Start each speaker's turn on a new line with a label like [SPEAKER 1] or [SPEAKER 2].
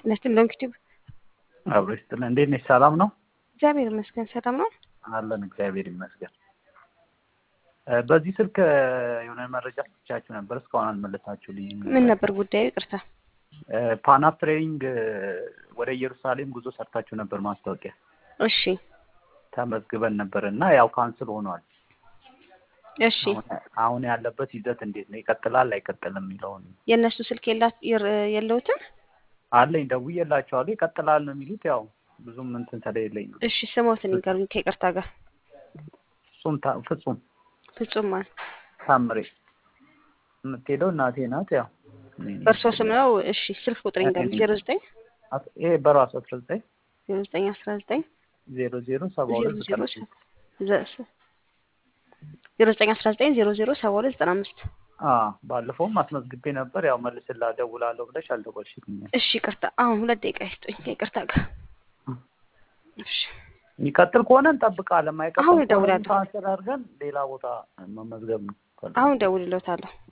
[SPEAKER 1] ነስትን ሎንግቲቭ
[SPEAKER 2] አብሮ ይስጥልን። እንዴት ነሽ? ሰላም ነው?
[SPEAKER 1] እግዚአብሔር ይመስገን ሰላም ነው።
[SPEAKER 2] አለን እግዚአብሔር ይመስገን። በዚህ ስልክ የሆነ መረጃ ስጥቻችሁ ነበር፣ እስካሁን አልመለሳችሁልኝም።
[SPEAKER 1] ምን ነበር ጉዳዩ? ይቅርታ።
[SPEAKER 2] ፓናፕ ትሬኒንግ ወደ ኢየሩሳሌም ጉዞ ሰርታችሁ ነበር ማስታወቂያ
[SPEAKER 1] እሺ
[SPEAKER 2] ተመዝግበን ነበር እና ያው ካንስል ሆኗል።
[SPEAKER 1] እሺ
[SPEAKER 2] አሁን ያለበት ይዘት እንዴት ነው? ይቀጥላል አይቀጥልም የሚለውን
[SPEAKER 1] የእነሱ ስልክ የላ- የር- የለውትም?
[SPEAKER 2] አለኝ ደውዬላቸዋለሁ። ይቀጥላል ነው የሚሉት። ያው ብዙም እንትን ስለሌለኝ ነው።
[SPEAKER 1] እሺ ስሞትን ይንገሩኝ ከይቅርታ ጋር።
[SPEAKER 2] ፍጹም ታ- ፍጹም
[SPEAKER 1] ፍጹም ማን?
[SPEAKER 2] ታምሬ የምትሄደው እናቴ ናት። ያው
[SPEAKER 1] በእርሶ ስም ነው? እሺ ስልክ ቁጥር ይንገሩኝ። ዜሮ ዘጠኝ
[SPEAKER 2] አት- ይሄ በራሱ አስራ ዘጠኝ
[SPEAKER 1] ዜሮ ዘጠኝ አስራ ዘጠኝ
[SPEAKER 2] ዜሮ ዜሮ ሰባ
[SPEAKER 1] ዜሮ
[SPEAKER 2] ሁለት
[SPEAKER 1] ዜሮ
[SPEAKER 2] ዘጠና አምስት
[SPEAKER 1] ዘ- ዜሮ ዘጠኝ አስራ ዘጠኝ ዜሮ ዜሮ ሰባ ሁለት ዘጠና አምስት
[SPEAKER 2] አዎ ባለፈውም አስመዝግቤ ነበር። ያው መልስላ ደውላለሁ ብለሽ አልደወልሽልኝም።
[SPEAKER 1] እሺ ይቅርታ። አሁን ሁለት ደቂቃ ይስጡኝ ከይቅርታ ጋር። እሺ
[SPEAKER 2] የሚቀጥል ከሆነ እንጠብቃለን። ማይቀጥል
[SPEAKER 1] አሁን
[SPEAKER 2] ከሆነ
[SPEAKER 1] እደውላለሁ።
[SPEAKER 2] ካንሰል አድርገን ሌላ ቦታ መመዝገብ ነው።
[SPEAKER 1] አሁን ደውልልዎታለሁ።